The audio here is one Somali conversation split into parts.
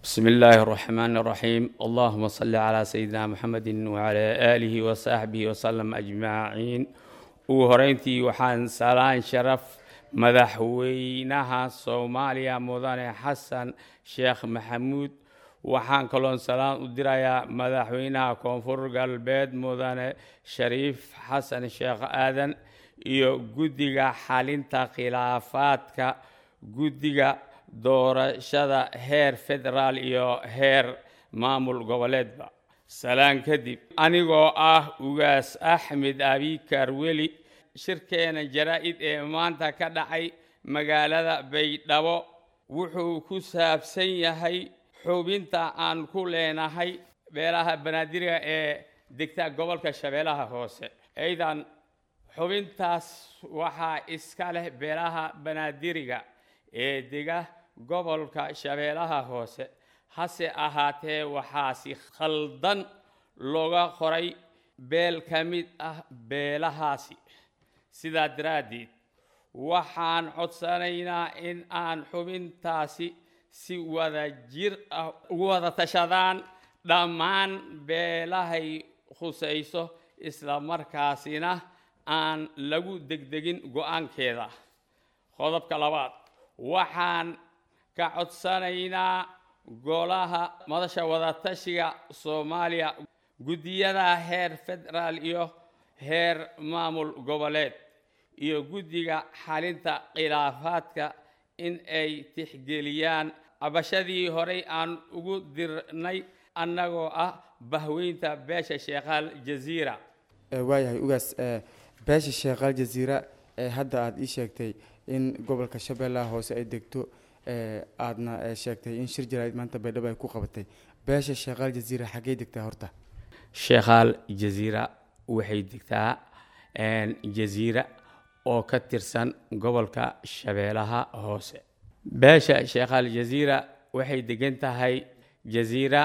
بسم الله الرحمن الرحيم اللهم صل على سيدنا محمد وعلى آله وصحبه وسلم أجمعين وهرينتي وحان سلام شرف madaxweynaha soomaaliya mudane xasan sheekh maxamuud waxaan kaloon salaan u dirayaa madaxweynaha koonfur galbeed mudane shariif xasan sheekh aadan iyo guddiga xalinta khilaafaadka guddiga doorashada heer federaal iyo heer maamul goboleedba salaan kadib anigoo ah ugaas axmed abikar weli shirkeena jaraa-id ee maanta ka dhacay magaalada baydhabo wuxuu ku saabsan yahay xubinta aan ku leenahay beelaha banaadiriga ee degta gobolka shabeellaha hoose aydan xubintaas waxaa iska leh beelaha banaadiriga ee dega gobolka shabeellaha hoose hase ahaatee waxaa si khaldan looga qoray beel ka mid ah beelahaasi sidaa daraaddeed waxaan codsanaynaa in aan xubintaasi si wada jir ah ugu wada tashadaan dhammaan beelahay khusayso isla markaasina aan lagu degdegin go-aankeeda qodobka labaad waxaan ka codsanaynaa golaha madasha wadatashiga soomaaliya guddiyada heer federaal iyo heer maamul goboleed iyo guddiga xalinta khilaafaadka in ay tixgeliyaan cabashadii horey aan ugu dirnay annagoo ah bahweynta beesha sheekhaal jaziira waayahay ugaas beesha sheekhaal jaziira ee hadda aada ii sheegtay in gobolka shabeellaha hoose ay degto aadna sheegtay in shir jaraa'id maanta baydhabo ay ku qabatay beesha sheekhaal jaziira xaggey degtaa horta sheekhaal jaziira waxay degtaa jaziira oo ka tirsan gobolka shabeellaha hoose beesha sheekhaal jaziira waxay degan tahay jaziira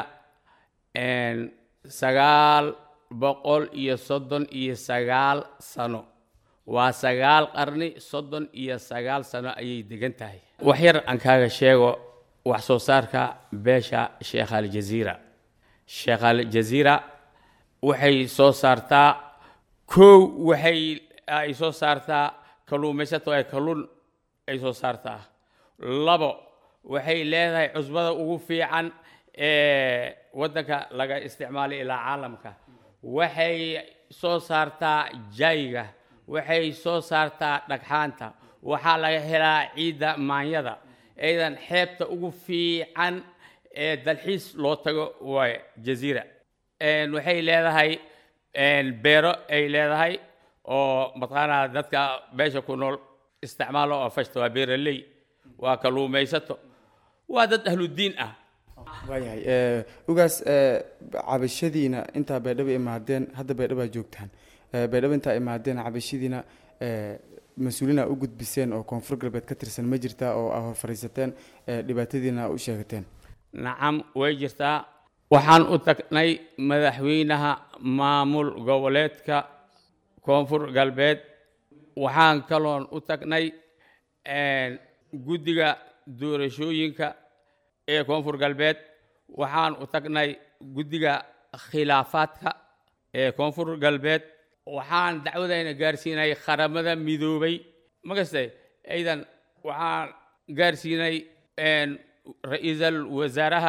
sagaal boqol iyo soddon iyo sagaal sano waa sagaal qarni soddon iyo sagaal sano ayay degan tahay wax yar aan kaaga sheego wax soo saarka beesha sheekhaal jaziira sheekhaal jaziira waxay soo saartaa kow waxay ay soo saartaa kalluumaysato ee kalluun ay soo saartaa labo waxay leedahay cusbada ugu fiican ee waddanka laga isticmaalay ilaa caalamka waxay soo saartaa jayga waxay soo saartaa dhagxaanta waxaa laga helaa ciidda maanyada aydan xeebta ugu fiican ee dalxiis loo tago waay jaziira waxay leedahay beero ay leedahay oo mataqaanaa dadka beesha ku nool isticmaalo oo fashta waa beeraley waa kalluumaysato waa dad ahludiin ah waayahay ugaas cabashadiina intaa baydhabo imaadeen hadda baydhabo aa joogtaan baydhabo intaa imaadeen cabashadiina mas-uuliina u gudbiseen oo koonfur galbeed ka tirsan ma jirtaa oo aa hor fadhiisateen dhibaatadiina u sheegateen nacam way jirtaa waxaan u tagnay madaxweynaha maamul goboleedka koonfur galbeed waxaan kaloon u tagnay guddiga doorashooyinka ee koonfur galbeed waxaan u tagnay guddiga khilaafaadka ee koonfur galbeed waxaan dacwadayna gaarsiinay qaramada midoobay magaste aydan waxaan gaarsiinay ra-iisal wasaaraha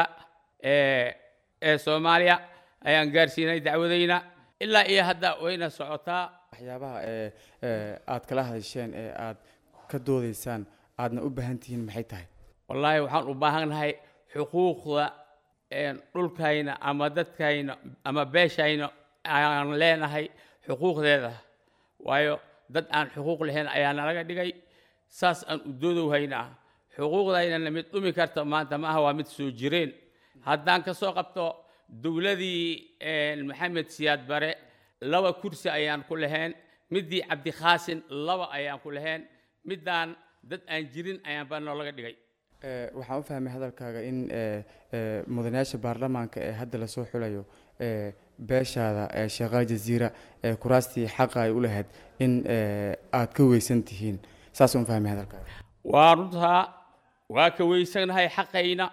ee soomaaliya ayaan gaarsiinay dacwadayna ilaa iyo hadda wayna socotaa waxyaabaha ee aad kala hadasheen ee aad ka doodaysaan aadna u baahan tihiin maxay tahay wallaahi waxaan u baahannahay xuquuqda dhulkayna ama dadkayna ama beeshayna aan leenahay xuquuqdeeda waayo dad aan xuquuq lahayn ayaa nalaga dhigay saas aan u doodowhaynaa xuquuqdaynana mid dhumi karta maanta ma aha waa mid soo jireen haddaan ka soo qabto dowladii maxamed siyaad bare laba kursi ayaan ku lahayn middii cabdikhaasin laba ayaan ku lahayn middaan dad aan jirin ayaan baa noolaga dhigay waxaan u fahmay hadalkaaga in mudanayaasha baarlamaanka ee hadda lasoo xulayo beeshaada ee sheekhaal jaziira ee kuraastii xaqa ay u lahayd in aad ka weysan tihiin saasaan u fahmay hadalkaaga waa runtaa waa ka weysanahay xaqayna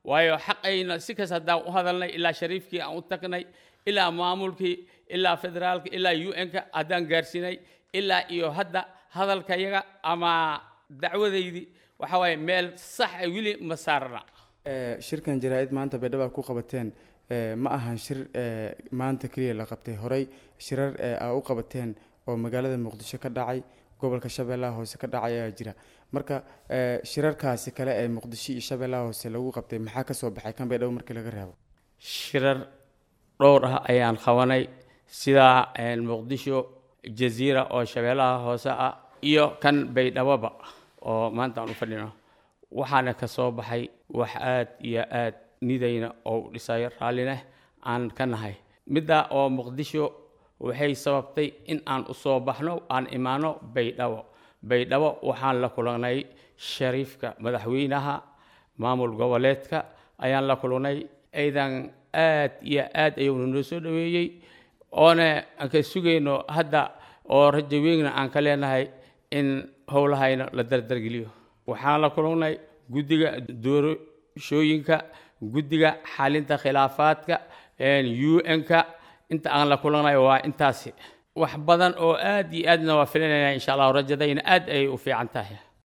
waayo xaqayna si kas haddaan u hadalnay ilaa shariifkii aan u tagnay ilaa maamulkii ilaa federaalka ilaa u n-ka haddaan gaarsiinay ilaa iyo hadda hadalkayaga ama dacwadaydii waxa waaye meel sax a weli ma saarna Eh, shirkan jaraa-id maanta baydhaba ku qabateen eh, ma ahan shir eh, maanta keliya la qabtay horey shirar eh, aa u qabateen oo magaalada muqdisho ka dhacay gobolka shabeellaha hoose ka dhacay ayaa jira marka eh, shirarkaasi kale ee muqdisho iyo shabeellaha hoose lagu qabtay maxaa kasoo baxay kan baydhabo markii laga reebo shirar dhowr ah ayaan qabanay sida een, muqdisho jaziira oo shabeellaha hoose ah iyo kan baydhaboba oo maanta aan u fadhino waxaana ka soo baxay wax aad iyo aad nidayna oo u dhisayo raallineh aan ka nahay midda oo muqdisho waxay sababtay in aan u soo baxno aan imaano baydhabo baydhabo waxaan la kulannay shariifka madaxweynaha maamul goboleedka ayaan la kulannay aydan aad iyo aad ayuuna noo soo dhoweeyey oona aan ka sugayno hadda oo rajo weynna aan ka leenahay in howlahayna la dardargeliyo waxaan la kulannay guddiga doorashooyinka guddiga xalinta khilaafaadka u n-ka inta aan la kulannay waa intaasi wax badan oo aad iyo aadna waa filanayna insha allahu rajadayna aad ayay u fiican tahay